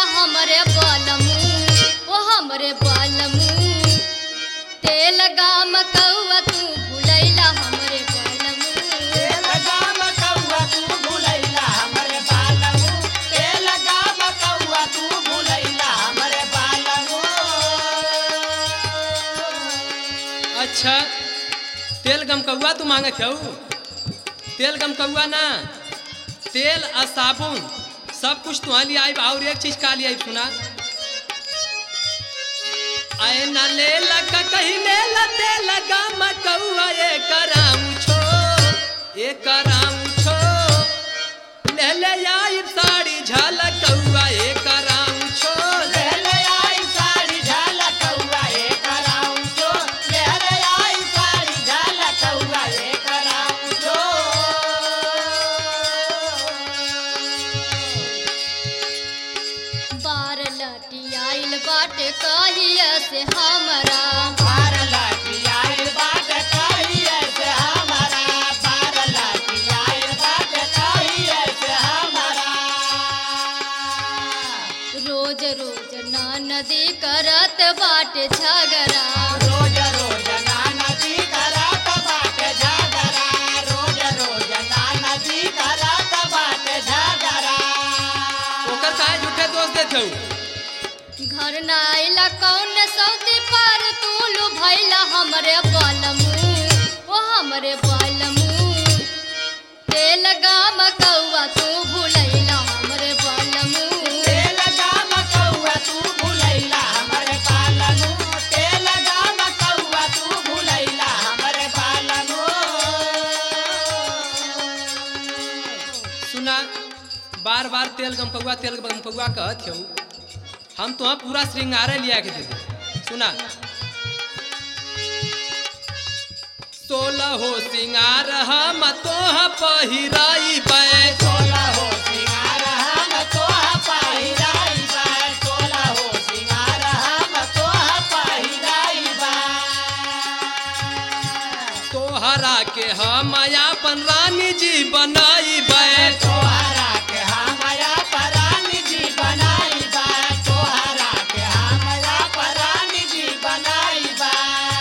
हमरे बलमू ओ हमरे बलमू तेल गाम कौआ तू भुलैला हमरे बलमू तेल गाम कौआ तू भुलैला हमरे बालमू तेल गाम कौआ तू भुलैला हमरे बालमू अच्छा तेल गमकौआ तू मांगत हऊ तेल गमकौआ ना तेल आ साबुन सब कुछ तुहा लिए आई और एक चीज का लिए सुना आए ना ले लगा कहीं ले लते लगा मकौआ ये कराऊं छो ये कराऊं छो ले ले आई साड़ी झलकौआ ये कराऊं छो ले ले ले आई साड़ी झाला कौआ ए कराऊं जो ले ले आई साड़ी झाला कौआ ए कराऊं जो बार लटी आइल बाटे कहिया से हमरा बार लाठी आइल बाट कहिए से हमारा बार लाठी आइल बाट कहिए से हमारा रोज रोज ना नदी करत बाटे झगड़ा रोज रोज नाना जी करत बाटे झगड़ा रोज रोज नाना जी करत बाटे झगड़ा ओकर काहे झूठे दोष देत हऊ घर ना आइला कौन सौती पर तू भैला हमरे बलमू ओ हमरे बलमू तेल गाम कौआ तू भुलैला हमरे बलमू तेल गाम कौआ तू भुलैला हमरे पालनू तेल गाम कौआ तू भुलैला हमरे पालनू सुना बार बार तेल गमकौआ तेल गमकौआ कहत हऊ हम तो पूरा श्रृंगार लिया के दे दे सुना सोलह हो सिंगार हम तोह पहिराई बै सोला हो सिंगार हम तोह पहिराई बा सोला हो सिंगार हम तोह पहिराई बा तोहरा के हम अपन रानी जी बनाई बै तोहरा के हमया परानी जी बनाई बा तोहरा के हमया परानी जी बनाई बा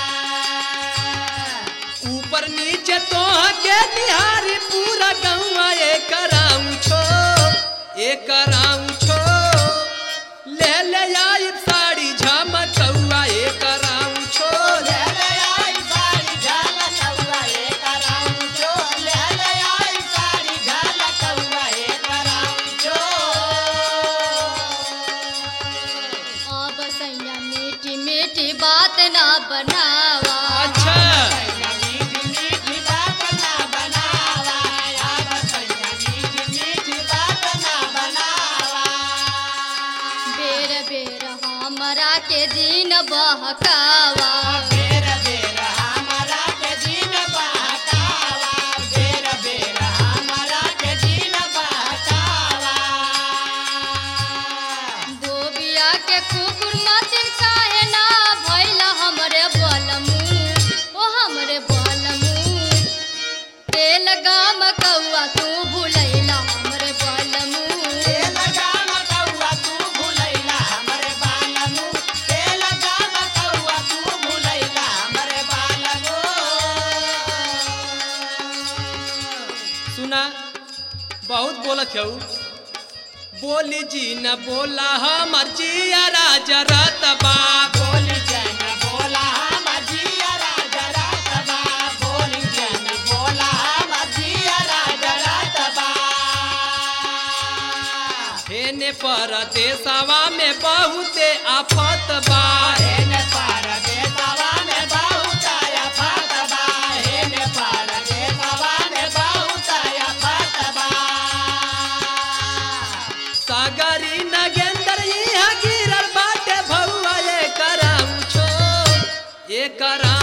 ऊपर नीचे तोह के निहारी पूरा गौवा ए कराऊं छो ए कराऊं छो ले ले आई साड़ी झमकौआ ए कराऊं छो ले ले आई साड़ी झाला कौआ ए कराऊं जो ले ले आई साड़ी झाला कौआ ए कराऊं जो अब सैया मीठी मीठी बात ना बनावा अच्छा सैया मीठी मीठी बात ना बनावा अब सैया मीठी मीठी बात ना बनावा बेर बेर हमरा के दिन बहकावा बेर बेर हमरा के दिन बहकावा बेर बेर हमरा के दिन बहकावा दोबिया के कुकुर मतिन काहे ना भैला हमरे बलमू ओ हमरे बलमू तेल गाम कौआ तू भुलैला हमरे बलमू तेल गाम कौआ तू भुलैला हमरे बालमू तेल गाम कौआ तू भुलैला हमरे बालमू सुना बहुत बोलत हऊ बोली जी न बोला हमर जिया जरत बा बोली जन बोला हम जिया राजा रातबा बोली जन बोला हम जिया राजा रातबा हेने परदेसवा में बहुते आफत बा हेने पार देतवा में बहुत आया फतबा हेने पार देतवा में बहुत आया फतबा सागरी नगेंदर यहाँ गिरल बाटे भौआ ये कराऊं छो ये कराऊं